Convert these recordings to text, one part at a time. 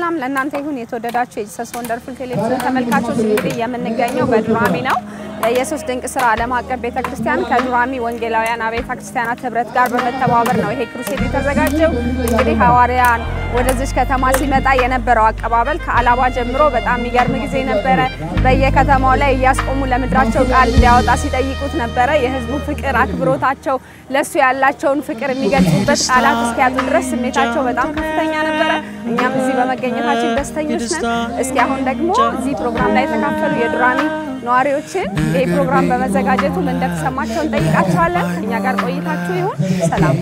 ሰላም ለእናንተ ይሁን የተወደዳችሁ የጂሰስ ወንደርፉል ቴሌቪዥን ተመልካቾች፣ እንግዲህ የምንገኘው በዱራሜ ነው። የኢየሱስ ድንቅ ስራ ዓለም አቀፍ ቤተ ክርስቲያን ከዱራሜ ወንጌላውያን አብያተ ክርስቲያናት ህብረት ጋር በመተባበር ነው ይሄ ክሩሴድ የተዘጋጀው። እንግዲህ ሐዋርያን ወደዚች ከተማ ሲመጣ የነበረው አቀባበል ከአላባ ጀምሮ በጣም የሚገርም ጊዜ ነበረ። በየከተማው ላይ እያስቆሙ ለምድራቸው ቃል እንዲያወጣ ሲጠይቁት ነበረ። የህዝቡ ፍቅር፣ አክብሮታቸው፣ ለሱ ያላቸውን ፍቅር የሚገልጹበት ቃላት እስኪያጡ ድረስ ስሜታቸው በጣም ከፍተኛ ነበረ። እኛም እዚህ በመገኘታችን ደስተኞች ነን። እስኪ አሁን ደግሞ እዚህ ፕሮግራም ላይ የተካፈሉ የዱራሜ ነዋሪዎችን ይህ ፕሮግራም በመዘጋጀቱ ምን እንደተሰማቸው እንጠይቃቸዋለን። እኛ ጋር ቆይታችሁ ይሁን። ሰላም።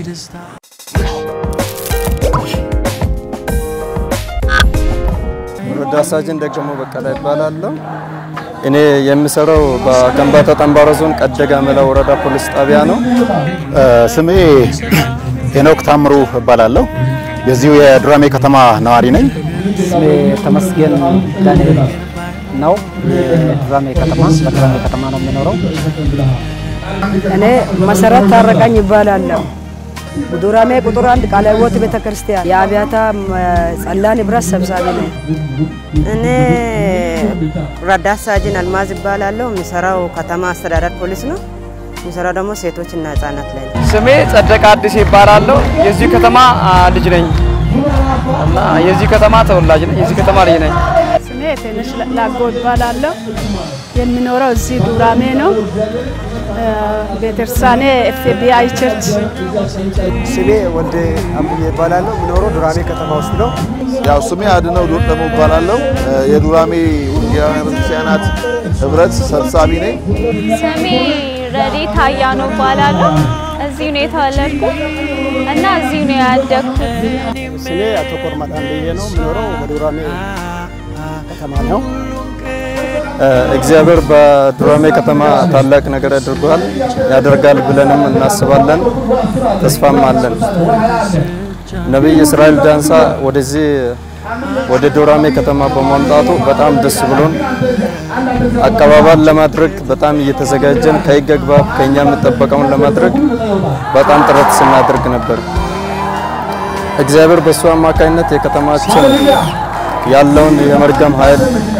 ረዳት ሳጅን ደግሞ በቀለ ይባላለሁ። እኔ የምሰራው በከምባታ ጠምባሮ ዞን ቀደጋ መላ ወረዳ ፖሊስ ጣቢያ ነው። ስሜ ሄኖክ ታምሩ እባላለሁ። የዚሁ የዱራሜ ከተማ ነዋሪ ነኝ። ስሜ ተመስገን ዳንኤል ነው። የዱራሜ ከተማ በዱራሜ ከተማ ነው የሚኖረው። እኔ መሰረት ታረቀኝ ይባላለሁ። ዱራሜ ቁጥር አንድ ቃለ ሕይወት ቤተ ክርስቲያን የአብያታ ጸላን ህብረት ሰብሳቢ ነኝ። እኔ ረዳት ሳጅን አልማዝ ይባላለሁ። የሚሰራው ከተማ አስተዳደር ፖሊስ ነው። የሚሰራው ደግሞ ሴቶችና ህጻናት ላይ ነው። ስሜ ጸደቀ አዲስ ይባላለሁ። የዚህ ከተማ ልጅ ነኝ እና የዚህ ከተማ ተወላጅ ነኝ። የዚህ ከተማ ልጅ ነኝ። ስሜ ትንሽ ላጎ ይባላለሁ። የሚኖረው እዚህ ዱራሜ ነው። ቤተክርስቲያኔ ኤፍቢአይ ቸርች። ስሜ ወልደ አምቡዬ ይባላለሁ። የምኖረው ዱራሜ ከተማ ውስጥ ነው። ያው ስሜ አድነው ዶጠሞ እባላለሁ። የዱራሜ ወንጌላውያን ቤተክርስቲያናት ህብረት ሰብሳቢ ነኝ። ስሜ ረዴት አያኖ እባላለሁ። እዚሁ ነው የተወለድኩት እና እዚሁ ነው ያደግኩት። ስሜ አቶ ኮርማ ዳንብዬ ነው። የምኖረው በዱራሜ ከተማ ነው። እግዚአብሔር በዱራሜ ከተማ ታላቅ ነገር አድርጓል ያደርጋል ብለንም እናስባለን፣ ተስፋም አለን። ነቢይ እስራኤል ዳንሳ ወደዚህ ወደ ዱራሜ ከተማ በማምጣቱ በጣም ደስ ብሎን አቀባበል ለማድረግ በጣም እየተዘጋጀን ከሕግ አግባብ ከኛ የሚጠበቀውን ለማድረግ በጣም ጥረት ስናደርግ ነበር። እግዚአብሔር በሱ አማካኝነት የከተማችን ያለውን የመርገም ኃይል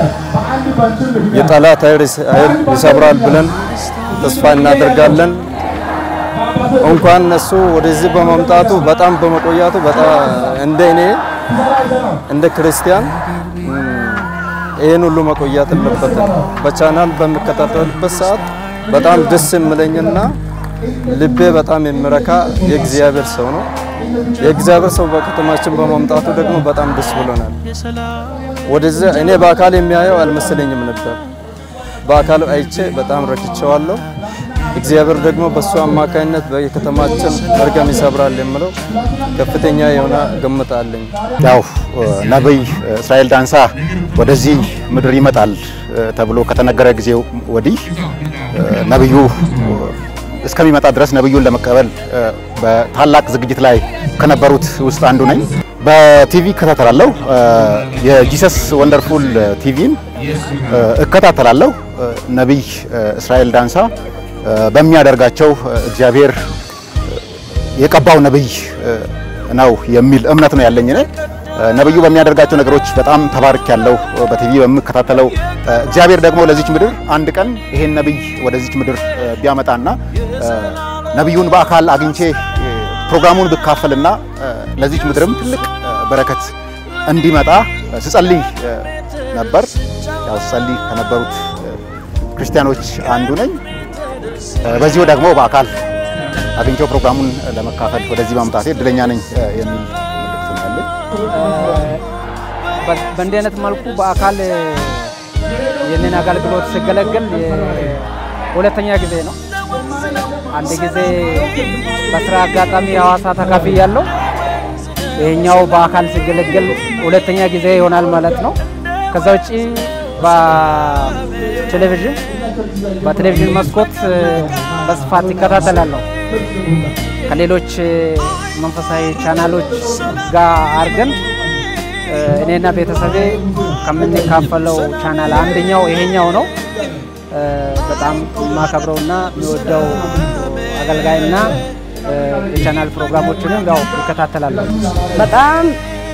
የጠላት ኃይል ይሰብራል ብለን ተስፋ እናደርጋለን። እንኳን እሱ ወደዚህ በመምጣቱ በጣም በመቆያቱ በጣም እንደ እኔ እንደ ክርስቲያን ይህን ሁሉ መቆያት የለበትም። በቻናል በሚከታተልበት ሰዓት በጣም ደስ የምለኝና ልቤ በጣም የሚረካ የእግዚአብሔር ሰው ነው። የእግዚአብሔር ሰው በከተማችን በመምጣቱ ደግሞ በጣም ደስ ብሎናል። ወደዚህ እኔ በአካል የሚያየው አልመሰለኝም ነበር። በአካል አይቼ በጣም ረድቼዋለሁ። እግዚአብሔር ደግሞ በሱ አማካኝነት በከተማችን መርገም ይሰብራል የምለው ከፍተኛ የሆነ ግምት አለኝ። ያው ነቢይ እስራኤል ዳንሳ ወደዚህ ምድር ይመጣል ተብሎ ከተነገረ ጊዜ ወዲህ ነብዩ እስከሚመጣ ድረስ ነብዩን ለመቀበል በታላቅ ዝግጅት ላይ ከነበሩት ውስጥ አንዱ ነኝ። በቲቪ እከታተላለሁ። የጂሰስ ወንደርፉል ቲቪን እከታተላለሁ። ነቢይ እስራኤል ዳንሳ በሚያደርጋቸው እግዚአብሔር የቀባው ነቢይ ነው የሚል እምነት ነው ያለኝ እኔ። ነብዩ በሚያደርጋቸው ነገሮች በጣም ተባርክ ያለው በቲቪ በምከታተለው እግዚአብሔር ደግሞ ለዚች ምድር አንድ ቀን ይሄን ነብይ ወደዚች ምድር ቢያመጣና ነብዩን በአካል አግኝቼ ፕሮግራሙን ብካፈልና ለዚች ምድርም ትልቅ በረከት እንዲመጣ ስጸልይ ነበር። ያው ስጸልይ ከነበሩት ክርስቲያኖች አንዱ ነኝ። በዚሁ ደግሞ በአካል አግኝቼው ፕሮግራሙን ለመካፈል ወደዚህ ማምጣቴ እድለኛ ነኝ የሚል መልእክት ነው ያለኝ። በእንዲህ አይነት መልኩ በአካል ይህንን አገልግሎት ሲገለገል ሁለተኛ ጊዜ ነው። አንድ ጊዜ በስራ አጋጣሚ ሐዋሳ ተካፍያለሁ ያለው ይሄኛው በአካል ሲገለገል ሁለተኛ ጊዜ ይሆናል ማለት ነው። ከዛ ውጪ በቴሌቪዥን በቴሌቪዥን መስኮት በስፋት ይከታተላለሁ። ከሌሎች መንፈሳዊ ቻናሎች ጋር አድርገን እኔና ቤተሰቤ ከምንካፈለው ቻናል አንደኛው ይሄኛው ነው። በጣም የማከብረውና የሚወደው አገልጋይና የቻናል ፕሮግራሞችንም ያው ይከታተላለሁ። በጣም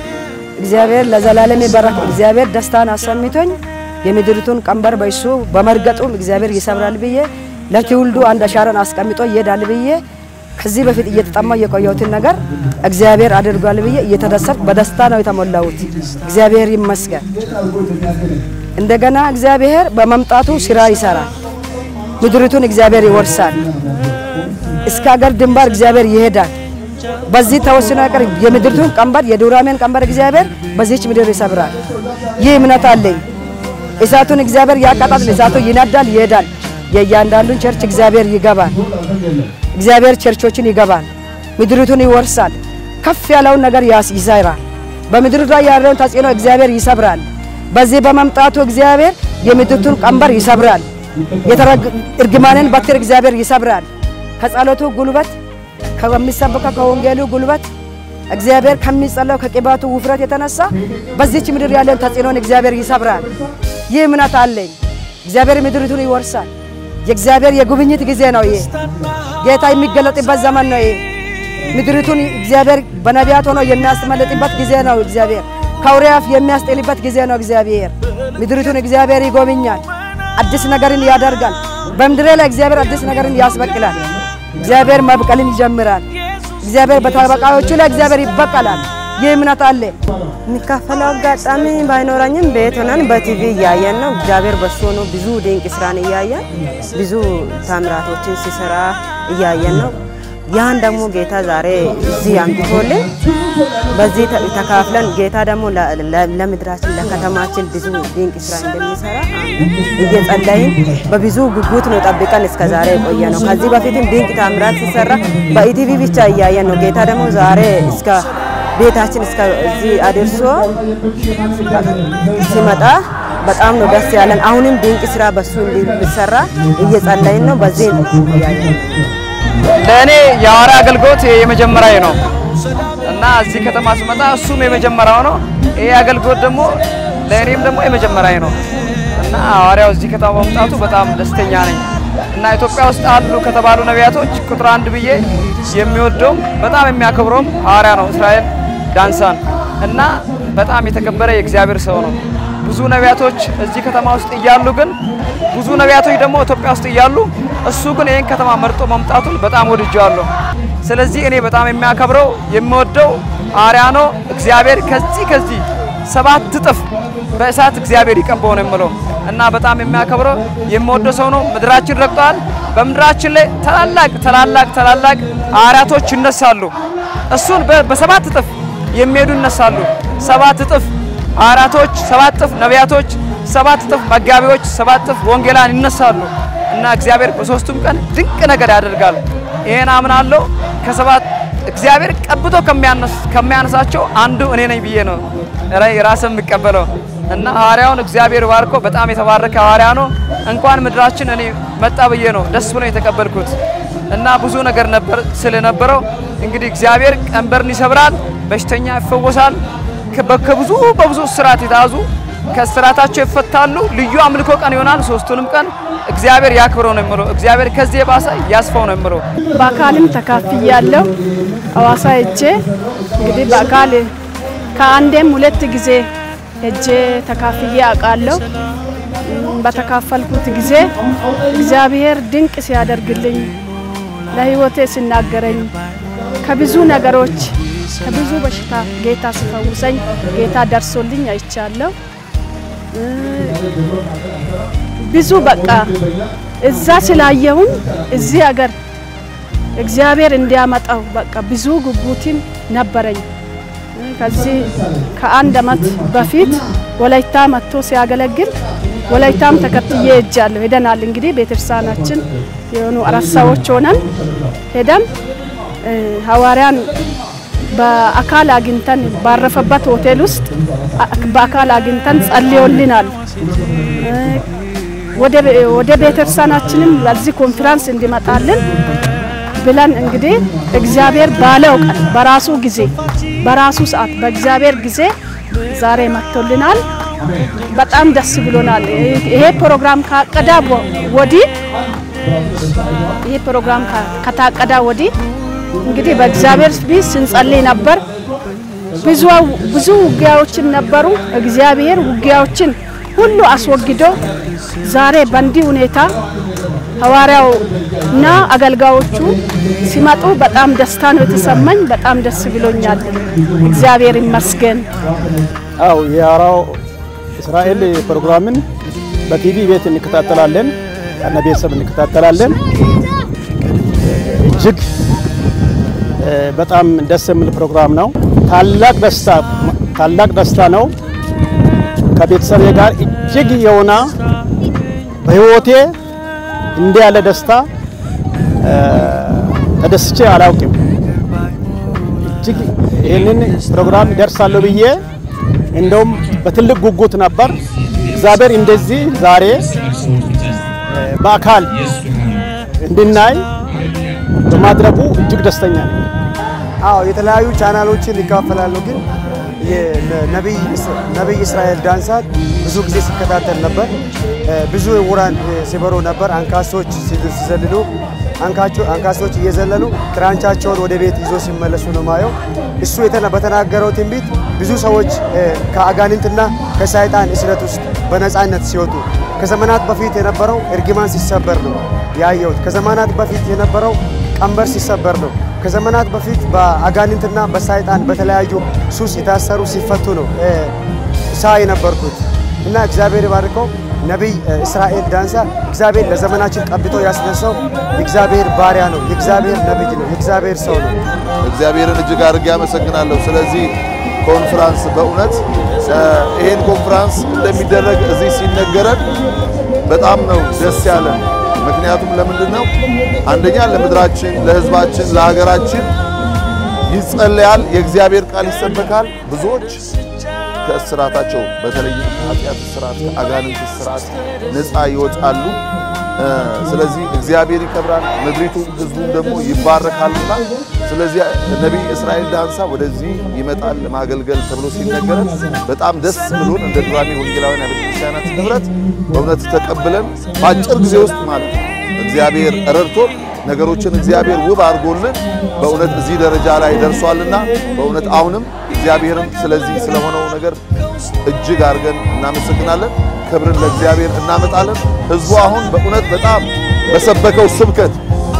እግዚአብሔር ለዘላለም ይባረክ። እግዚአብሔር ደስታን አሰምቶኝ የምድሪቱን ቀንበር በእሱ በመርገጡም እግዚአብሔር ይሰብራል ብዬ ለትውልዱ አንድ አሻራን አስቀምጦ ይሄዳል ብዬ ከዚህ በፊት እየተጠማው የቆየሁትን ነገር እግዚአብሔር አድርጓል ብዬ እየተደሰትኩ በደስታ ነው የተሞላሁት። እግዚአብሔር ይመስገን። እንደገና እግዚአብሔር በመምጣቱ ስራ ይሰራል። ምድሪቱን እግዚአብሔር ይወርሳል። እስከ ሀገር ድንበር እግዚአብሔር ይሄዳል። በዚህ ተወስኖ ቀር የምድሪቱን ቀንበር የዱራሜን ቀንበር እግዚአብሔር በዚህች ምድር ይሰብራል። ይህ እምነት አለኝ። እሳቱን እግዚአብሔር ያቃጣል። እሳቱ ይነዳል፣ ይሄዳል። የእያንዳንዱን ቸርች እግዚአብሔር ይገባል። እግዚአብሔር ቸርቾችን ይገባል። ምድሪቱን ይወርሳል። ከፍ ያለውን ነገር ያስ- ይሰራል። በምድር ላይ ያለውን ተጽዕኖ እግዚአብሔር ይሰብራል። በዚህ በመምጣቱ እግዚአብሔር የምድሪቱን ቀንበር ይሰብራል። የተረግ- እርግማንን በትር እግዚአብሔር ይሰብራል። ከጸሎቱ ጉልበት ከሚሰበከው ከወንጌሉ ጉልበት እግዚአብሔር ከሚጸለው ከቅባቱ ውፍረት የተነሳ በዚች ምድር ያለውን ተጽዕኖን እግዚአብሔር ይሰብራል። ይህ እምነት አለኝ። እግዚአብሔር ምድሪቱን ይወርሳል። የእግዚአብሔር የጉብኝት ጊዜ ነው። ይሄ ጌታ የሚገለጥበት ዘመን ነው። ይሄ ምድሪቱን እግዚአብሔር በነቢያት ሆኖ የሚያስመልጥበት ጊዜ ነው። እግዚአብሔር ከአውሬ አፍ የሚያስጥልበት ጊዜ ነው። እግዚአብሔር ምድሪቱን እግዚአብሔር ይጎብኛል። አዲስ ነገርን ያደርጋል። በምድሬ ላይ እግዚአብሔር አዲስ ነገርን ያስበቅላል። እግዚአብሔር መብቀልን ይጀምራል። እግዚአብሔር በተበቃዮቹ ላይ እግዚአብሔር ይበቀላል። ይህ እምነት አለ። የሚካፈለው አጋጣሚ ባይኖረኝም ቤት ሆነን በቲቪ እያየን ነው። እግዚአብሔር በሱ ሆኖ ብዙ ድንቅ ስራን እያየን ብዙ ታምራቶችን ሲሰራ እያየን ነው። ያን ደግሞ ጌታ ዛሬ እዚህ አምጥቶልን በዚህ ተ- ተካፍለን ጌታ ደግሞ ለ- ለ- ለምድራችን ለከተማችን ብዙ ድንቅ ስራ እንደሚሰራ እየጸለይን በብዙ ጉጉት ነው ጠብቀን እስከ ዛሬ የቆየ ነው። ከዚህ በፊትም ድንቅ ታምራት ሲሰራ በኢቲቪ ብቻ እያየን ነው። ጌታ ደግሞ ዛሬ እስከ ቤታችን እስከ እዚህ አድርሶ ሲመጣ በጣም ነው ደስ ያለን። አሁንም ድንቅ ስራ በሱ እንዲሰራ እየጸለይን ነው። በዚህ እያየን ነው። ለእኔ የሐዋርያ አገልግሎት የመጀመሪያ ነው እና እዚህ ከተማ ስመጣ እሱም የመጀመሪያው ነው። ይሄ አገልግሎት ደግሞ ለእኔም ደግሞ የመጀመሪያ ነው እና ሐዋርያው እዚህ ከተማ በመምጣቱ በጣም ደስተኛ ነኝ እና ኢትዮጵያ ውስጥ አሉ ከተባሉ ነቢያቶች ቁጥር አንድ ብዬ የሚወደውም በጣም የሚያከብረውም ሐዋርያ ነው እስራኤል ዳንሳን እና በጣም የተከበረ የእግዚአብሔር ሰው ነው። ብዙ ነቢያቶች እዚህ ከተማ ውስጥ እያሉ ግን ብዙ ነቢያቶች ደግሞ ኢትዮጵያ ውስጥ እያሉ እሱ ግን ይህን ከተማ መርጦ መምጣቱን በጣም ወድጀዋለሁ። ስለዚህ እኔ በጣም የሚያከብረው የምወደው ሐዋርያ ነው። እግዚአብሔር ከዚህ ከዚህ ሰባት እጥፍ በእሳት እግዚአብሔር ይቀባው ነው የምለው እና በጣም የሚያከብረው የምወደው ሰው ነው። ምድራችን ረግጠዋል። በምድራችን ላይ ታላላቅ ታላላቅ ታላላቅ ሐዋርያቶች ይነሳሉ። እሱን በ- በሰባት እጥፍ የሚሄዱ ይነሳሉ። ሰባት እጥፍ ሐዋርያቶች፣ ሰባት እጥፍ ነቢያቶች፣ ሰባት እጥፍ መጋቢዎች፣ ሰባት እጥፍ ወንጌላን ይነሳሉ እና እግዚአብሔር በሶስቱም ቀን ድንቅ ነገር ያደርጋል። ይሄን አምናለሁ። ከሰባት እግዚአብሔር ቀብቶ ከሚያነስ- ከሚያነሳቸው አንዱ እኔ ነኝ ብዬ ነው ራይ ራስን የምቀበለው እና ሐዋርያውን እግዚአብሔር ባርኮ በጣም የተባረከ ሐዋርያ ነው። እንኳን ምድራችን እኔ መጣ ብዬ ነው ደስ ብሎ የተቀበልኩት እና ብዙ ነገር ነበር ስለነበረው እንግዲህ እግዚአብሔር ቀንበርን ይሰብራል፣ በሽተኛ ይፈወሳል። ከ- ከብዙ በብዙ ስርዓት የተያዙ ከስራታቸው ይፈታሉ። ልዩ አምልኮ ቀን ይሆናል። ሶስቱንም ቀን እግዚአብሔር ያክብረው ነው የምለው። እግዚአብሔር ከዚህ የባሰ ያስፋው ነው የምለው። በአካልም ተካፍያለሁ። ሐዋሳ ሄጄ እንግዲህ በአካል ከአንዴም ሁለት ጊዜ ሄጄ ተካፍዬ አውቃለሁ። እም፣ በተካፈልኩት ጊዜ እግዚአብሔር ድንቅ ሲያደርግልኝ ለሕይወቴ ሲናገረኝ ከብዙ ነገሮች ከብዙ በሽታ ጌታ ሲፈውሰኝ ጌታ ደርሶልኝ አይቻለሁ። እ፣ ብዙ በቃ እዛ ስላየሁኝ እዚህ ሀገር እግዚአብሔር እንዲያመጣው በቃ ብዙ ጉጉትም ነበረኝ። ከዚህ ከአንድ አመት በፊት ወላይታ መጥቶ ሲያገለግል ወላይታም ተከትዬ ሄጃለሁ። ሄደናል እንግዲህ ቤተክርስቲያናችን የሆኑ አራት ሰዎች ሆነን ሄደን እ፣ ሐዋርያን በአካል አግኝተን ባረፈበት ሆቴል ውስጥ አ- በአካል አግኝተን ጸልዮልናል። እ፣ ወደ ቤ- ወደ ቤተክርስቲያናችንም ለዚህ ኮንፈረንስ እንዲመጣልን ብለን እንግዲህ እግዚአብሔር ባለው ቀን በራሱ ጊዜ በራሱ ሰዓት በእግዚአብሔር ጊዜ ዛሬ መጥቶልናል። በጣም ደስ ብሎናል። ይሄ ፕሮግራም ካቀዳ ወ- ወዲህ ይሄ ፕሮግራም ካ- ከታቀዳ ወዲህ እንግዲህ በእግዚአብሔር ፊት ስንጸልይ ነበር። ብዙ ብዙ ውጊያዎችን ነበሩ። እግዚአብሔር ውጊያዎችን ሁሉ አስወግዶ ዛሬ በእንዲህ ሁኔታ ሐዋርያው እና አገልጋዮቹ ሲመጡ በጣም ደስታ ነው የተሰማኝ። በጣም ደስ ብሎኛል። እግዚአብሔር ይመስገን። አው የሐዋርያው እስራኤል ፕሮግራምን በቲቪ ቤት እንከታተላለን፣ ከነ ቤተሰብ እንከታተላለን። እጅግ በጣም ደስ የሚል ፕሮግራም ነው። ታላቅ ደስታ ታላቅ ደስታ ነው። ከቤተሰቤ ጋር እጅግ የሆነ በህይወቴ እንዲህ ያለ ደስታ ተደስቼ አላውቅም። እጅግ ይህንን ፕሮግራም ደርሳለሁ ብዬ እንደውም በትልቅ ጉጉት ነበር። እግዚአብሔር እንደዚህ ዛሬ በአካል እንድናይ በማድረጉ እጅግ ደስተኛ ነኝ። አዎ የተለያዩ ቻናሎችን ይካፈላሉ፣ ግን ነቢይ እስራኤል ዳንሳት ብዙ ጊዜ ሲከታተል ነበር። ብዙ ዕውራን ሲበሩ ነበር። አንካሶች ሲዘልሉ፣ አንካሶች እየዘለሉ ክራንቻቸውን ወደ ቤት ይዞ ሲመለሱ ነው ማየው። እሱ በተናገረው ትንቢት ብዙ ሰዎች ከአጋንንትና ከሰይጣን እስረት ውስጥ በነፃነት ሲወጡ ከዘመናት በፊት የነበረው እርግማን ሲሰበር ነው ያየሁት። ከዘመናት በፊት የነበረው ቀንበር ሲሰበር ነው። ከዘመናት በፊት በአጋንንትና በሰይጣን በተለያዩ ሱስ የታሰሩ ሲፈቱ ነው ሳ የነበርኩት እና እግዚአብሔር ባርከው ነቢይ እስራኤል ዳንሳ እግዚአብሔር ለዘመናችን ቀብቶ ያስነሳው የእግዚአብሔር ባሪያ ነው። የእግዚአብሔር ነቢይ ነው። የእግዚአብሔር ሰው ነው። እግዚአብሔርን እጅግ አድርጌ አመሰግናለሁ። ስለዚህ ኮንፍራንስ በእውነት ይሄን ኮንፍራንስ እንደሚደረግ እዚህ ሲነገረን በጣም ነው ደስ ያለን። ምክንያቱም ለምንድን ነው? አንደኛ ለምድራችን፣ ለሕዝባችን፣ ለሀገራችን ይጸለያል፣ የእግዚአብሔር ቃል ይሰበካል። ብዙዎች ከእስራታቸው በተለይም ኃጢአት እስራት፣ ከአጋንንት እስራት ነፃ ይወጣሉ። ስለዚህ እግዚአብሔር ይከብራል፣ ምድሪቱም ሕዝቡም ደግሞ ይባረካሉና ስለዚህ ነቢይ እስራኤል ዳንሳ ወደዚህ ይመጣል ለማገልገል ተብሎ ሲነገረን በጣም ደስ ብሎን እንደ ዱራሜ ወንጌላውያን አብያተ ክርስቲያናት ህብረት በእውነት ተቀብለን በአጭር ጊዜ ውስጥ ማለት ነው እግዚአብሔር ረድቶን ነገሮችን እግዚአብሔር ውብ አድርጎልን በእውነት እዚህ ደረጃ ላይ ደርሷልና በእውነት አሁንም እግዚአብሔርም ስለዚህ ስለሆነው ነገር እጅግ አድርገን እናመሰግናለን። ክብርን ለእግዚአብሔር እናመጣለን። ህዝቡ አሁን በእውነት በጣም በሰበከው ስብከት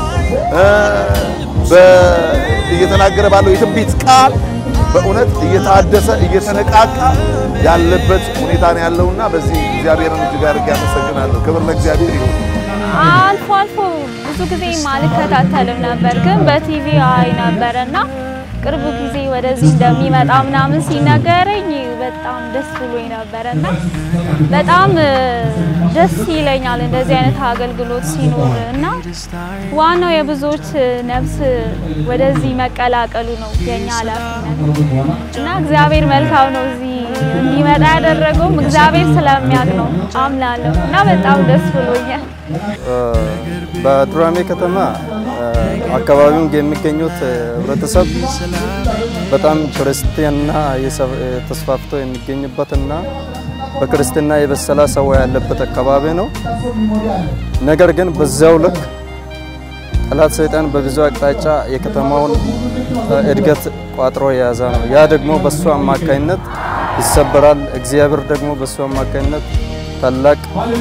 እየተናገረ ባለው የትንቢት ቃል በእውነት እየታደሰ እየተነቃቃ ያለበት ሁኔታ ነው ያለውና በዚህ እግዚአብሔርን እጅግ አድርጌ አመሰግናለሁ። ክብር ለእግዚአብሔር ይሁን። አልፎ አልፎ ብዙ ጊዜ አልከታተልም ነበር፣ ግን በቲቪ አይ ነበረና ቅርብ ጊዜ ወደዚህ እንደሚመጣ ምናምን ሲነገረኝ በጣም ደስ ብሎኝ ነበረና በጣም ደስ ይለኛል እንደዚህ አይነት አገልግሎት ሲኖር እና ዋናው የብዙዎች ነፍስ ወደዚህ መቀላቀሉ ነው የኛ ኃላፊነት እና እግዚአብሔር መልካም ነው። እዚህ እንዲመጣ ያደረገውም እግዚአብሔር ስለሚያውቅ ነው አምናለሁ እና በጣም ደስ ብሎኛል። በዱራሜ ከተማ አካባቢውን የሚገኙት ህብረተሰብ በጣም ክርስትና ተስፋፍቶ የሚገኝበትና በክርስትና የበሰለ ሰው ያለበት አካባቢ ነው። ነገር ግን በዚያው ልክ ጠላት ሰይጣን በብዙ አቅጣጫ የከተማውን እድገት ቋጥሮ የያዘ ነው። ያ ደግሞ በሱ አማካይነት ይሰበራል። እግዚአብሔር ደግሞ በሱ አማካይነት ታላቅ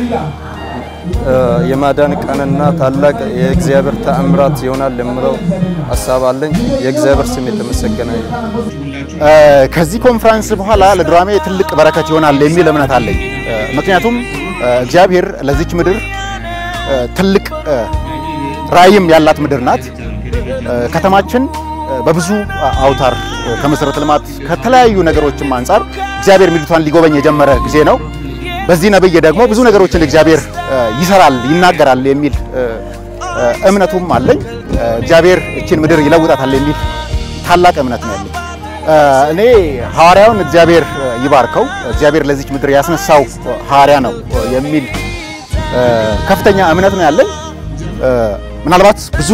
የማዳን ቀንና ታላቅ የእግዚአብሔር ተአምራት ይሆናል የምለው ሀሳብ አለኝ። የእግዚአብሔር ስም የተመሰገነ ይሁን። ከዚህ ኮንፈረንስ በኋላ ለዱራሜ ትልቅ በረከት ይሆናል የሚል እምነት አለኝ። ምክንያቱም እግዚአብሔር ለዚች ምድር ትልቅ ራዕይም ያላት ምድር ናት። ከተማችን በብዙ አውታር ከመሰረተ ልማት ከተለያዩ ነገሮችም አንጻር እግዚአብሔር ምድሪቷን ሊጎበኝ የጀመረ ጊዜ ነው። በዚህ ነብይ ደግሞ ብዙ ነገሮችን እግዚአብሔር ይሰራል፣ ይናገራል የሚል እምነቱም አለኝ። እግዚአብሔር እችን ምድር ይለውጣታል የሚል ታላቅ እምነት ነው ያለኝ። እኔ ሐዋርያውን እግዚአብሔር ይባርከው፣ እግዚአብሔር ለዚች ምድር ያስነሳው ሐዋርያ ነው የሚል ከፍተኛ እምነት ነው ያለኝ። ምናልባት ብዙ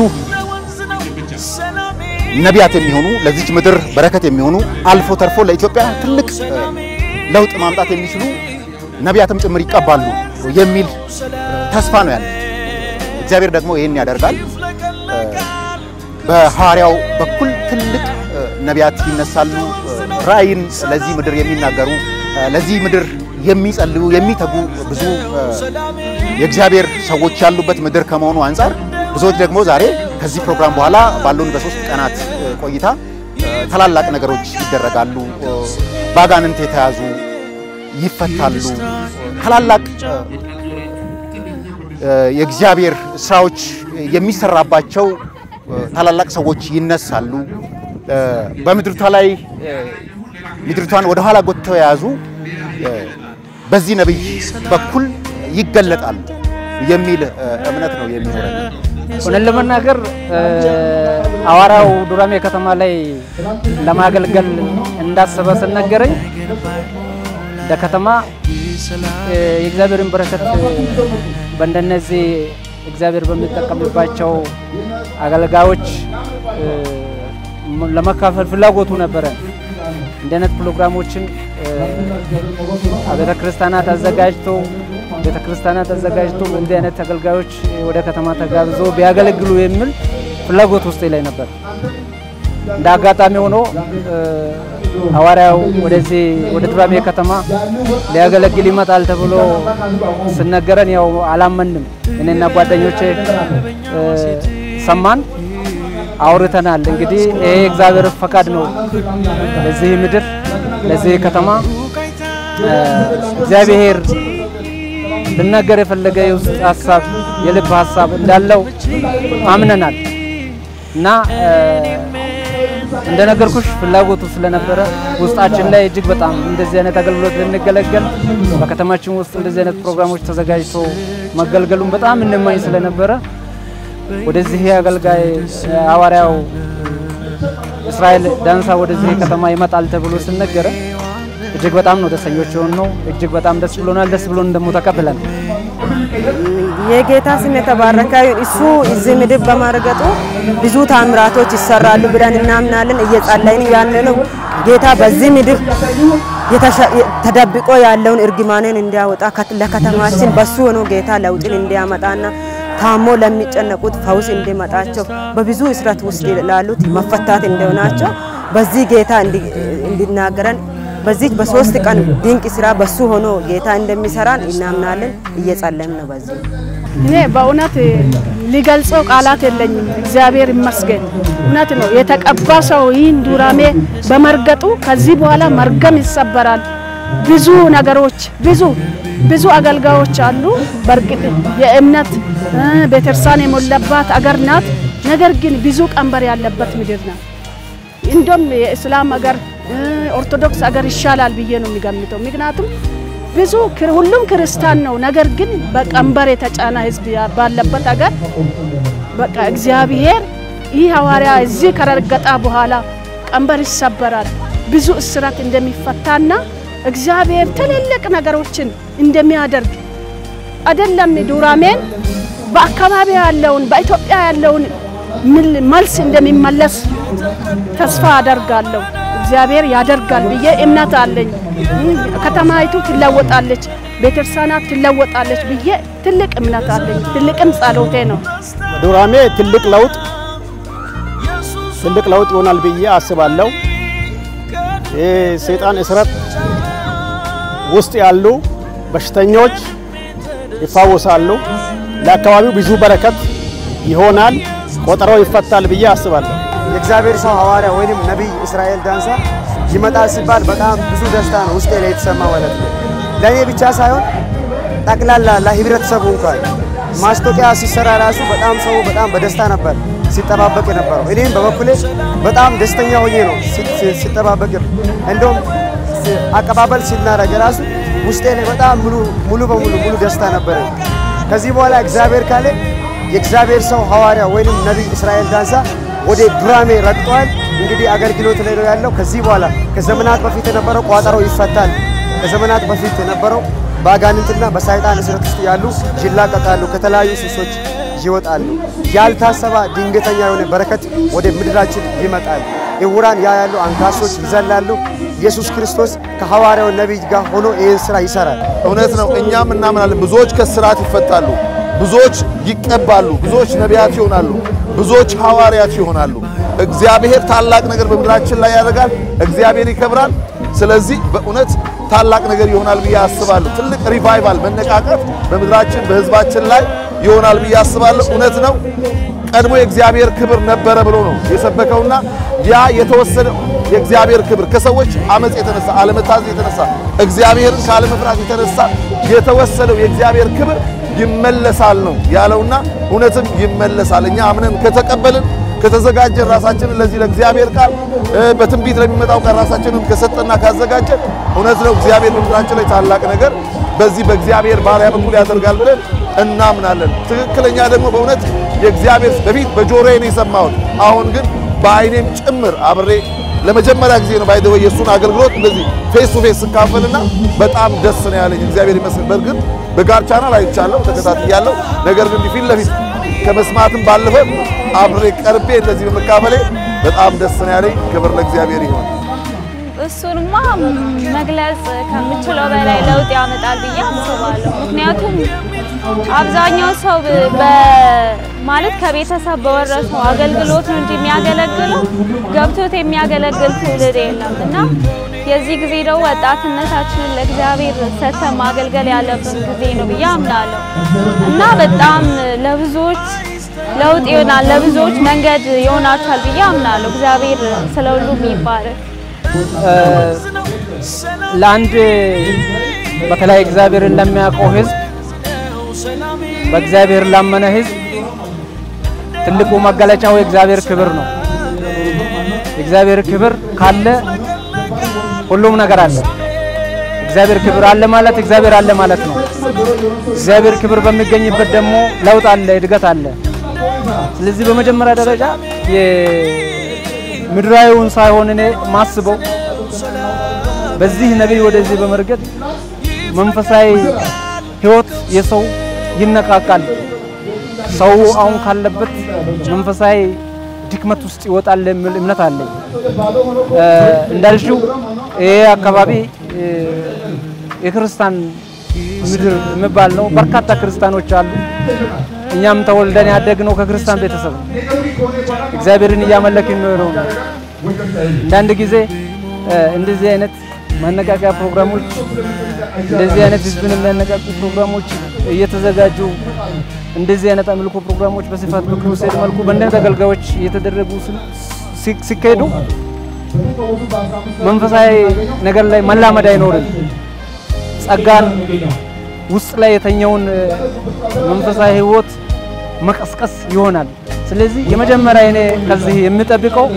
ነቢያት የሚሆኑ ለዚች ምድር በረከት የሚሆኑ አልፎ ተርፎ ለኢትዮጵያ ትልቅ ለውጥ ማምጣት የሚችሉ ነቢያትም ጭምር ይቀባሉ የሚል ተስፋ ነው ያለ። እግዚአብሔር ደግሞ ይህን ያደርጋል። በሐዋርያው በኩል ትልቅ ነቢያት ይነሳሉ፣ ራእይን ለዚህ ምድር የሚናገሩ ለዚህ ምድር የሚጸልዩ የሚተጉ ብዙ የእግዚአብሔር ሰዎች ያሉበት ምድር ከመሆኑ አንጻር ብዙዎች ደግሞ ዛሬ ከዚህ ፕሮግራም በኋላ ባሉን በሶስት ቀናት ቆይታ ታላላቅ ነገሮች ይደረጋሉ። ባጋንንት የተያዙ ይፈታሉ። ታላላቅ የእግዚአብሔር ስራዎች የሚሰራባቸው ታላላቅ ሰዎች ይነሳሉ። በምድርቷ ላይ ምድርቷን ወደ ኋላ ጎትተው የያዙ በዚህ ነቢይ በኩል ይገለጣሉ የሚል እምነት ነው የሚኖረኝ። እውነት ለመናገር ሐዋርያው ዱራሜ ከተማ ላይ ለማገልገል እንዳሰበ ስነገረኝ እንደ ከተማ የእግዚአብሔርን በረከት በእንደነዚህ እግዚአብሔር በሚጠቀምባቸው አገልጋዮች ለመካፈል ፍላጎቱ ነበረ። እንዲህ አይነት ፕሮግራሞችን ቤተ ክርስቲያናት አዘጋጅቶ ቤተ ክርስቲያናት አዘጋጅቶ እንዲህ አይነት አገልጋዮች ወደ ከተማ ተጋብዞ ቢያገለግሉ የሚል ፍላጎት ውስጥ ላይ ነበር። እንደ አጋጣሚ ሆኖ ሐዋርያው ወደዚህ ወደ ዱራሜ ከተማ ሊያገለግል ይመጣል ተብሎ ስነገረን ያው አላመንም። እኔና ጓደኞቼ ሰማን፣ አውርተናል። እንግዲህ ይሄ እግዚአብሔር ፈቃድ ነው ለዚህ ምድር ለዚህ ከተማ እግዚአብሔር ልናገር የፈለገ የውስጥ ሀሳብ የልብ ሀሳብ እንዳለው አምነናል እና እንደነገርኩሽ ፍላጎቱ ስለነበረ ውስጣችን ላይ እጅግ በጣም እንደዚህ አይነት አገልግሎት ልንገለገል በከተማችን ውስጥ እንደዚህ አይነት ፕሮግራሞች ተዘጋጅቶ መገልገሉን በጣም እንማኝ ስለነበረ ወደዚህ አገልጋይ ሐዋርያው እስራኤል ዳንሳ ወደዚህ ከተማ ይመጣል ተብሎ ስነገረ እጅግ በጣም ነው ደስተኞች የሆነው። እጅግ በጣም ደስ ብሎናል። ደስ ብሎን ደግሞ ተቀብለን የጌታ ስም የተባረከ ይሁን። እሱ እዚህ ምድር በማረገጡ ብዙ ታምራቶች ይሰራሉ ብለን እናምናለን። እየጸለይን ያለ ነው። ጌታ በዚህ ምድር ተደብቆ ያለውን እርግማንን እንዲያወጣ ለከተማችን በሱ ሆኖ ጌታ ለውጥን እንዲያመጣና ታሞ ለሚጨነቁት ፈውስ እንዲመጣቸው በብዙ እስረት ውስጥ ላሉት መፈታት እንደሆናቸው በዚህ ጌታ እንዲናገረን በዚህ በሶስት ቀን ድንቅ ስራ በሱ ሆኖ ጌታ እንደሚሰራን እናምናለን። እየጸለም ነው። በዚህ እኔ በእውነት ሊገልጸው ቃላት የለኝም። እግዚአብሔር ይመስገን። እውነት ነው። የተቀባ ሰው ይህን ዱራሜ በመርገጡ ከዚህ በኋላ መርገም ይሰበራል። ብዙ ነገሮች ብዙ ብዙ አገልጋዮች አሉ። በእርግጥ የእምነት ቤተክርስቲያን የሞላባት አገር ናት። ነገር ግን ብዙ ቀንበር ያለበት ምድር ናት። እንደም የእስላም አገር ኦርቶዶክስ አገር ይሻላል ብዬ ነው የሚገምተው። ምክንያቱም ብዙ ሁሉም ክርስቲያን ነው። ነገር ግን በቀንበር የተጫነ ህዝብ ባለበት አገር በቃ እግዚአብሔር ይህ ሐዋርያ እዚህ ከረገጣ በኋላ ቀንበር ይሰበራል፣ ብዙ እስራት እንደሚፈታና እግዚአብሔር ትልልቅ ነገሮችን እንደሚያደርግ አይደለም ዱራሜን በአካባቢ ያለውን በኢትዮጵያ ያለውን መልስ እንደሚመለስ ተስፋ አደርጋለሁ። እግዚአብሔር ያደርጋል ብዬ እምነት አለኝ። ከተማይቱ ትለወጣለች፣ ቤተክርስቲያናት ትለወጣለች ብዬ ትልቅ እምነት አለኝ። ትልቅም ጸሎቴ ነው። ዱራሜ ትልቅ ለውጥ ትልቅ ለውጥ ይሆናል ብዬ አስባለሁ። የሰይጣን እስረት ውስጥ ያሉ በሽተኞች ይፋወሳሉ። ለአካባቢው ብዙ በረከት ይሆናል። ቆጠራው ይፈታል ብዬ አስባለሁ። የእግዚአብሔር ሰው ሐዋርያ ወይንም ነቢይ እስራኤል ዳንሳ ይመጣል ሲባል በጣም ብዙ ደስታ ነው ውስጤ ላይ የተሰማ ማለት ነው። ለእኔ ብቻ ሳይሆን ጠቅላላ ለህብረተሰቡ እንኳን ማስታወቂያ ሲሰራ ራሱ በጣም ሰው በጣም በደስታ ነበር ሲጠባበቅ የነበረው። እኔም በበኩሌ በጣም ደስተኛ ሆኜ ነው ሲጠባበቅ እንደውም አቀባበል ሲናረግ ራሱ ውስጤ ላይ በጣም ሙሉ ሙሉ በሙሉ ሙሉ ደስታ ነበረ። ከዚህ በኋላ እግዚአብሔር ካለ የእግዚአብሔር ሰው ሐዋርያ ወይንም ነቢይ እስራኤል ዳንሳ ወደ ዱራሜ ረግጧል። እንግዲህ አገልግሎት ላይ ነው ያለው። ከዚህ በኋላ ከዘመናት በፊት የነበረው ቋጠሮ ይፈታል። ከዘመናት በፊት የነበረው በአጋንንትና በሰይጣን እስረት ውስጥ ያሉ ይላቀቃሉ፣ ከተለያዩ ሱሶች ይወጣሉ። ያልታሰባ ድንገተኛ የሆነ በረከት ወደ ምድራችን ይመጣል። ዕውራን ያያሉ፣ አንካሶች ይዘላሉ። ኢየሱስ ክርስቶስ ከሐዋርያው ነቢይ ጋር ሆኖ ይህን ስራ ይሰራል። እውነት ነው። እኛም እናምናለን። ብዙዎች ከስራት ይፈታሉ፣ ብዙዎች ይቀባሉ፣ ብዙዎች ነቢያት ይሆናሉ፣ ብዙዎች ሐዋርያት ይሆናሉ። እግዚአብሔር ታላቅ ነገር በምድራችን ላይ ያደርጋል። እግዚአብሔር ይከብራል። ስለዚህ በእውነት ታላቅ ነገር ይሆናል ብዬ አስባለሁ። ትልቅ ሪቫይቫል መነቃቀፍ በምድራችን በህዝባችን ላይ ይሆናል ብዬ አስባለሁ። እውነት ነው። ቀድሞ የእግዚአብሔር ክብር ነበረ ብሎ ነው የሰበከውና ያ የተወሰደ የእግዚአብሔር ክብር ከሰዎች አመፅ የተነሳ አለመታዘዝ የተነሳ እግዚአብሔርን ካለመፍራት የተነሳ የተወሰደው የእግዚአብሔር ክብር ይመለሳል ነው ያለውና እውነትም ይመለሳል። እኛ አምነን ከተቀበልን ከተዘጋጀን ራሳችንን ለዚህ ለእግዚአብሔር ቃል በትንቢት ለሚመጣው ቃል ራሳችንን ከሰጠና ካዘጋጀን እውነት ነው እግዚአብሔር በምድራችን ላይ ታላቅ ነገር በዚህ በእግዚአብሔር ባሪያ በኩል ያደርጋል ብለን እናምናለን። ትክክለኛ ደግሞ በእውነት የእግዚአብሔር በፊት በጆሮዬ ነው የሰማሁት፣ አሁን ግን በአይኔም ጭምር አብሬ ለመጀመሪያ ጊዜ ነው ባይደወ የእሱን አገልግሎት እንደዚህ ፌስ ቱ ፌስ ስካፈልና በጣም ደስ ነው ያለኝ። እግዚአብሔር ይመስገን። በእርግጥ በጋር ቻናል አይቻለሁ፣ ተከታትያለሁ። ነገር ግን ፊት ለፊት ከመስማትም ባለፈ አብሬ ቀርቤ እንደዚህ በመካፈሌ በጣም ደስ ነው ያለኝ። ክብር ለእግዚአብሔር ይሁን። እሱንማ መግለጽ ከምችለው በላይ ለውጥ ያመጣል ብዬ አስባለሁ። ምክንያቱም አብዛኛው ሰው ማለት ከቤተሰብ በወረሰው አገልግሎት ነው እንጂ የሚያገለግለው ገብቶት የሚያገለግል ትውልድ የለም እና የዚህ ጊዜ ደግሞ ወጣትነታችንን ለእግዚአብሔር ሰጥተን ማገልገል ያለብን ጊዜ ነው ብዬ አምናለሁ እና በጣም ለብዙዎች ለውጥ ይሆናል፣ ለብዙዎች መንገድ ይሆናቸዋል ብዬ አምናለሁ። እግዚአብሔር ስለ ሁሉም ይባረክ። ለአንድ በተለይ እግዚአብሔርን ለሚያውቀው ሕዝብ በእግዚአብሔር ላመነ ሕዝብ ትልቁ መገለጫው የእግዚአብሔር ክብር ነው። የእግዚአብሔር ክብር ካለ ሁሉም ነገር አለ። እግዚአብሔር ክብር አለ ማለት እግዚአብሔር አለ ማለት ነው። እግዚአብሔር ክብር በሚገኝበት ደግሞ ለውጥ አለ፣ እድገት አለ። ስለዚህ በመጀመሪያ ደረጃ የምድራዊውን ሳይሆን እኔ ማስበው በዚህ ነቢይ ወደዚህ በመርገጥ መንፈሳዊ ህይወት የሰው ይነቃቃል። ሰው አሁን ካለበት መንፈሳዊ ድክመት ውስጥ ይወጣል የሚል እምነት አለኝ። እንዳልሽው ይሄ አካባቢ የክርስቲያን ምድር የሚባል ነው። በርካታ ክርስቲያኖች አሉ። እኛም ተወልደን ያደግነው ከክርስቲያን ቤተሰብ ነው። እግዚአብሔርን እያመለክን ነው። አንዳንድ ጊዜ እንደዚህ አይነት ማነቃቂያ ፕሮግራሞች እንደዚህ አይነት ህዝብን የሚያነቃቁ ፕሮግራሞች እየተዘጋጁ እንደዚህ አይነት አምልኮ ፕሮግራሞች በስፋት በክሩሴድ መልኩ በእንደን ተገልጋዮች እየተደረጉ ሲካሄዱ መንፈሳዊ ነገር ላይ መላመድ አይኖርም። ጸጋን ውስጥ ላይ የተኛውን መንፈሳዊ ህይወት መቀስቀስ ይሆናል። ስለዚህ የመጀመሪያ እኔ ከዚህ የምጠብቀው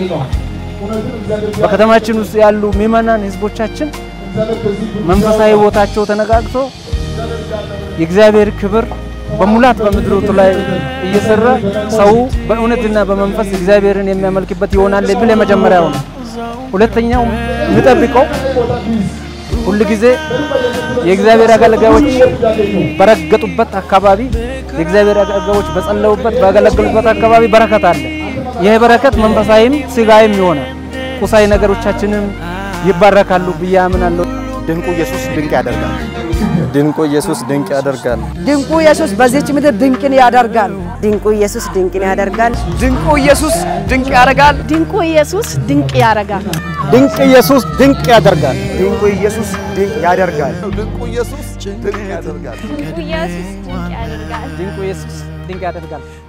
በከተማችን ውስጥ ያሉ ምዕመናን ህዝቦቻችን መንፈሳዊ ህይወታቸው ተነቃቅቶ የእግዚአብሔር ክብር በሙላት በምድሪቱ ላይ እየሰራ ሰው በእውነትና በመንፈስ እግዚአብሔርን የሚያመልክበት ይሆናል የሚል የመጀመሪያው ነው። ሁለተኛው የምጠብቀው ሁል ጊዜ የእግዚአብሔር አገልጋዮች በረገጡበት አካባቢ የእግዚአብሔር አገልጋዮች በጸለዩበት ባገለገሉበት አካባቢ በረከት አለ። ይህ በረከት መንፈሳዊም ስጋዊም ይሆናል። ቁሳዊ ነገሮቻችንም ይባረካሉ ብዬ አምናለሁ። ድንቁ ኢየሱስ ድንቅ ያደርጋል። ድንቁ ኢየሱስ ድንቅ ያደርጋል። ድንቁ ኢየሱስ በዚች ምድር ድንቅን ያደርጋል። ድንቁ ኢየሱስ ድንቅን ያደርጋል። ድንቁ ኢየሱስ ድንቅ ያደርጋል። ድንቁ ኢየሱስ ድንቅ ያደርጋል። ድንቅ ኢየሱስ ድንቅ ያደርጋል። ድንቁ ኢየሱስ ድንቅ ያደርጋል። ድንቁ ኢየሱስ ድንቅ ያደርጋል። ኢየሱስ ድንቅ ያደርጋል። ድንቁ ኢየሱስ ድንቅ ያደርጋል።